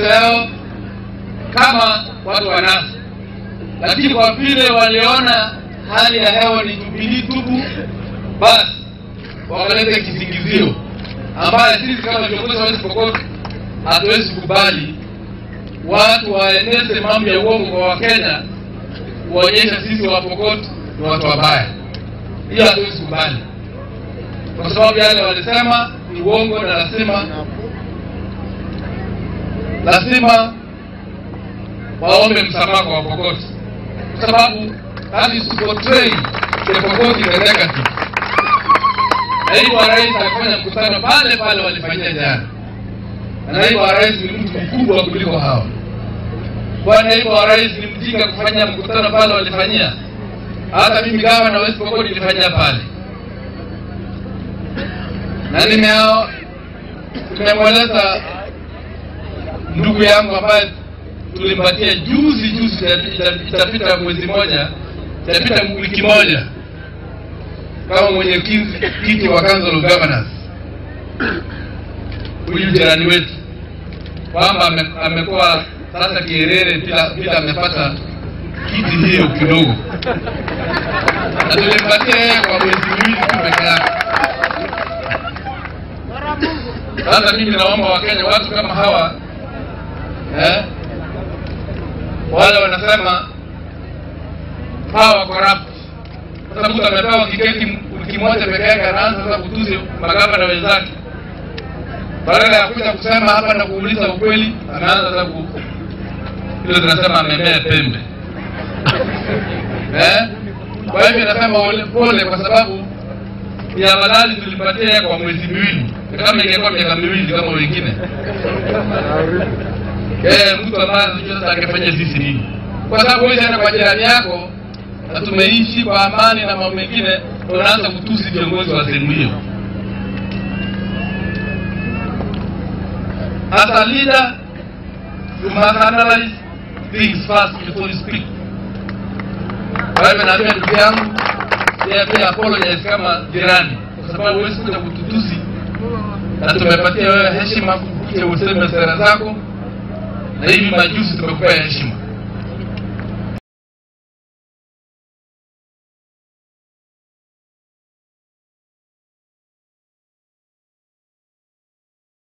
mawazo yao kama watu wa NASA, lakini kwa vile waliona hali ya hewa ni Jubilee tupu, basi wakaleta kisingizio ambaye sisi kama viongozi wa West Pokot hatuwezi kubali watu waeneze mambo ya uongo kwa Wakenya, kuonyesha sisi wa Pokot ni watu wabaya. Hiyo hatuwezi kubali, kwa sababu yale walisema ni uongo, na lazima lazima waombe msamaha kwa Wapokot, kwa sababu that is portray the Pokot in the negative. Naibu wa rais alifanya mkutano pale pale walifanyia jana, na naibu wa rais ni mtu mkubwa kuliko hawa. Kwa naibu wa rais ni mjinga kufanya mkutano pale walifanyia. Hata mimi gawa na West Pokot nilifanyia pale, na nimeo tumemweleza ndugu yangu ambaye tulimpatia juzi juzi, itapita mwezi moja, itapita wiki moja kama mwenyekiti wa Council of Governors, huyu jirani wetu, kwamba amekuwa sasa kierere bila bila amepata kiti hiyo kidogo, na tulimpatia yeye kwa mwezi miwili tu peke yake. Sasa mimi naomba Wakenya, watu kama hawa eh, wale wanasema power corrupt. Sasa mtu amepewa kiketi wiki moja peke yake, anaanza sasa kutusi magavana wenzake, badala ya kuja kusema hapa na kuuliza ukweli, anaanza sasa ku ile tunasema amemea pembe eh. Kwa hivyo nasema pole, kwa sababu ni afadhali tulipatia kwa mwezi miwili, kama ingekuwa miaka miwili kama wengine eh, mtu ambaye anajua sasa angefanya sisi nini, kwa sababu wewe tena kwa jirani yako na tumeishi kwa amani na mambo mengine, unaanza kutusi viongozi wa sehemu hiyo. As a leader, you must analyze things first before you speak. Kwa hivyo naambia ndugu yangu, yeye pia apologize kama jirani, kwa sababu huwezi kuja kututusi, na tumepatia wewe heshima kuja useme sera zako, na hivi majuzi tumekupea heshima.